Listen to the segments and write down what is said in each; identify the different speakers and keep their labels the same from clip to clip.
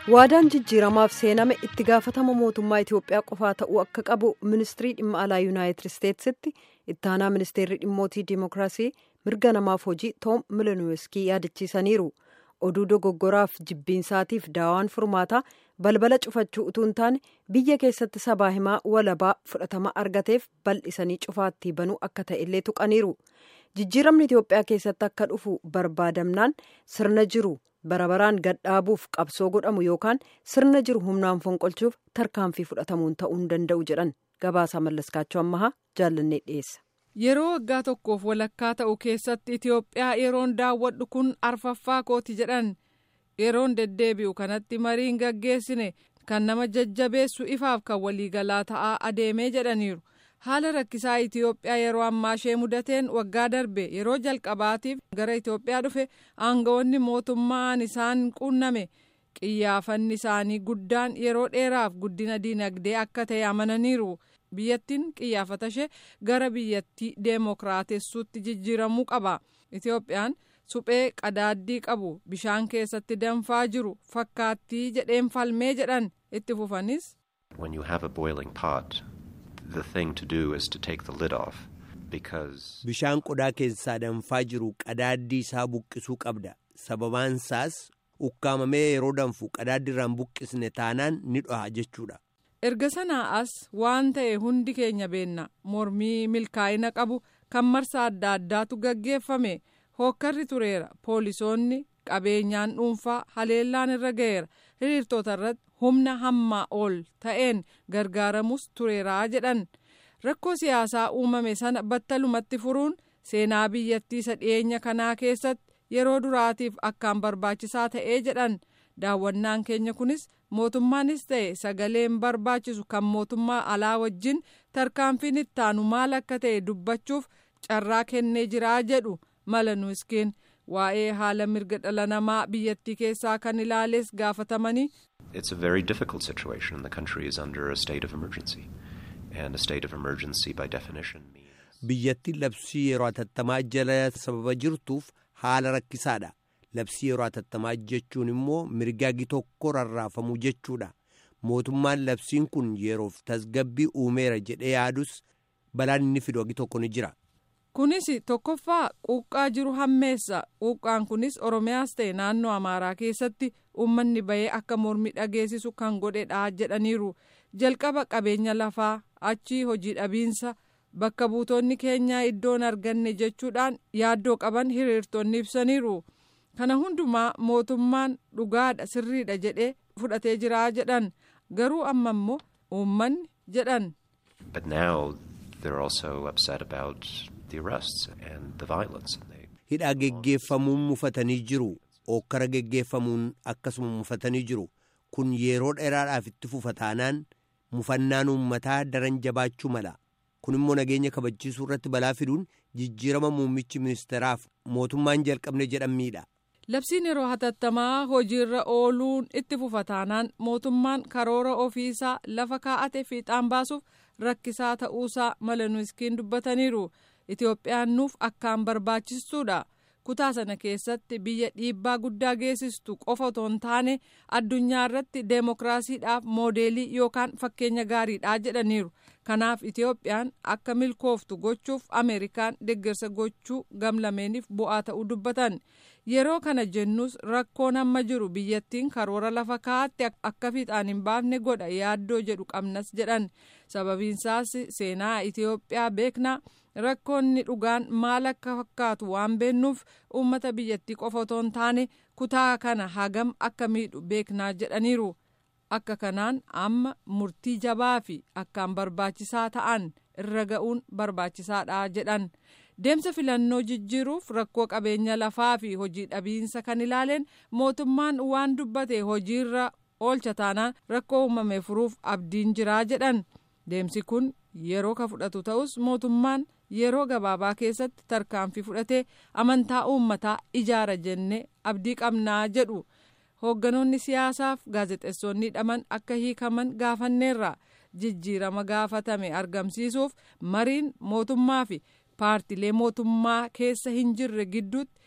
Speaker 1: waadaan jijjiiramaaf seename itti gaafatama mootummaa itiyoophiyaa qofaa ta'uu akka qabu ministirii dhimma alaa yuunaayitid isteetsitti ittaanaa ministeerri dhimmootii dimookiraasii mirga namaaf hojii toom milenuweeskii yaadachiisaniiru oduu dogoggoraaf jibbiinsaatiif daawaan furmaataa balbala cufachuu utuu hin taane biyya keessatti sabaa himaa walabaa fudhatama argateef bal'isanii cufaatti banuu akka ta'e illee tuqaniiru jijjiiramni itiyoophiyaa keessatti akka dhufu barbaadamnaan sirna jiru barabaraan gadhaabuuf qabsoo godhamu yookaan sirna jiru humnaan fonqolchuuf tarkaanfii fudhatamuun ta'uu hin danda'u jedhan gabaasaa mallaskaachuu ammahaa jaallannee dhiyeessa.
Speaker 2: yeroo waggaa tokkoof walakkaa ta'u keessatti itiyoophiyaa yeroon daawwadhu kun arfaffaa kooti jedhan yeroon deddeebi'u kanatti mariin gaggeessine kan nama jajjabeessu ifaaf kan waliigalaa ta'aa adeemee jedhaniiru haala rakkisaa itiyoophiyaa yeroo ammaa ishee mudateen waggaa darbe yeroo jalqabaatiif gara itiyoophiyaa dhufe aangawoonni mootummaan isaan quunname qiyyaafanni isaanii guddaan yeroo dheeraaf guddina diinagdee akka ta'e amananiiru. biyyattiin qiyyaafata ishee gara biyyattii deemokiraatessuutti jijjiiramuu qaba itiyoophiyaan suphee qadaaddii qabu bishaan keessatti danfaa jiru fakkaattii jedheen falmee jedhan itti fufanis.
Speaker 3: When you have a boiling pot, the thing to do is to take the lid off because.
Speaker 4: Bishaan qodaa keessaa danfaa jiru qadaaddii isaa buqqisuu qabda sababaan isaas ukkaamamee yeroo danfu qadaaddi irraan buqqisne taanaan ni dhoha jechuudha.
Speaker 2: erga sanaa as waan ta'e hundi keenya beenna mormii milkaa'ina qabu kan marsa adda addaatu gaggeeffame hookkarri tureera poolisoonni qabeenyaan dhuunfaa haleellaan irra ga'eera hiriirtota irratti humna hammaa ol ta'een gargaaramus tureeraa jedhan rakkoo siyaasaa uumame sana battalumatti furuun seenaa biyyattii isa dhiyeenya kanaa keessatti yeroo duraatiif akkaan barbaachisaa ta'ee jedhan daawwannaan keenya kunis. mootummaanis ta'e sagaleen barbaachisu kan mootummaa alaa wajjin tarkaanfiin ittaanu maal akka ta'e dubbachuuf carraa kennee jiraa jedhu malanuuskiin waa'ee haala mirga dhala namaa biyyattii keessaa kan ilaales gaafatamanii.
Speaker 3: It's a very difficult situation. The country is under a state of emergency. And a state of emergency by definition means.
Speaker 4: Biyyattiin labsii yeroo hatattamaa jala sababa jirtuuf haala rakkisaadha. labsii yeroo hatattamaa jechuun immoo mirgaagi tokko rarraafamuu jechuudha mootummaan labsiin kun yeroof tasgabbii uumeera jedhee yaadus balaan inni fidu agi tokko ni jira.
Speaker 2: kunis tokkoffaa quuqqaa jiru hammeessa quuqqaan kunis oromiyaas ta'e naannoo amaaraa keessatti uummanni bahee akka mormii dhageessisu kan godhedha jedhaniiru jalqaba qabeenya lafaa achii hojii dhabiinsa bakka buutonni keenyaa iddoon arganne jechuudhaan yaaddoo qaban hiriirtonni ibsaniiru. kana hundumaa mootummaan dhugaadha sirriidha jedhee fudhatee jiraa jedhan garuu amma immoo uummanni jedhan.
Speaker 3: But now they're also upset about the arrests and the violence.
Speaker 4: Hidhaa geggeeffamuun mufatanii jiru. Ookkara geggeeffamuun akkasuma mufatanii jiru. Kun yeroo dheeraadhaaf itti fufa taanaan mufannaan uummataa daran jabaachuu mala. Kun immoo nageenya kabachiisuu irratti balaa fiduun jijjiirama muummichi ministeeraaf mootummaan jalqabne jedhamniidha.
Speaker 2: labsiin yeroo hatattamaa hojiirra ooluun itti fufa taanaan mootummaan karoora ofiisaa lafa kaa'ate fiixaan baasuuf rakkisaa ta'uusaa malanuuskiin dubbataniiru itiyoophiyaan nuuf akkaan barbaachistuudha kutaa sana keessatti biyya dhiibbaa guddaa geessistu qofa otoo hin taane addunyaa irratti deemokiraasiidhaaf moodeelii yookaan fakkeenya gaariidha jedhaniiru kanaaf itiyoophiyaan akka milkooftu gochuuf ameerikaan deeggarsa gochuu gamlameeniif bu'aa ta'uu dubbatan yeroo kana jennus rakkoon amma jiru biyyattiin karoora lafa kaa'atte akka fiixaan hin baafne godha yaaddoo jedhu qabnas jedhan sababiinsaas seenaa itiyoophiyaa beeknaa rakkoonni dhugaan maal akka fakkaatu waan beennuuf uummata biyyattii qofa otoo hin taane kutaa kana hagam akka miidhu beeknaa jedhaniiru akka kanaan amma murtii jabaa fi akkaan barbaachisaa ta'an irra ga'uun barbaachisaadha jedhan. deemsa filannoo jijjiiruuf rakkoo qabeenya lafaa fi hojii dhabiinsa kan ilaaleen mootummaan waan dubbate hojiirra oolcha taanaan rakkoo uumame furuuf abdiin jiraa jedhan deemsi kun yeroo ka fudhatu ta'us mootummaan yeroo gabaabaa keessatti tarkaanfii fudhatee amantaa uummataa ijaara jennee abdii qabnaa jedhu hoogganoonni siyaasaaf gaazexeessonni hidhaman akka hiikaman gaafanneerra jijjiirama gaafatame argamsiisuuf mariin mootummaa fi paartilee mootummaa keessa hin jirre gidduutti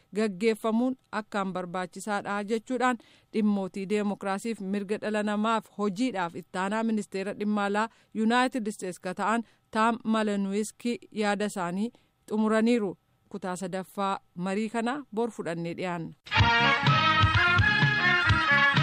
Speaker 2: gaggeeffamuun akkaan barbaachisaadha jechuudhaan dhimmootii deemokiraasiif mirga dhala namaaf hojiidhaaf ittaanaa ministeera dhimma alaa yuunaayitid isteetsi ka ta'an taam malanuwiskii yaada isaanii xumuraniiru kutaa sadaffaa marii kana bor fudhannee dhiyaanna.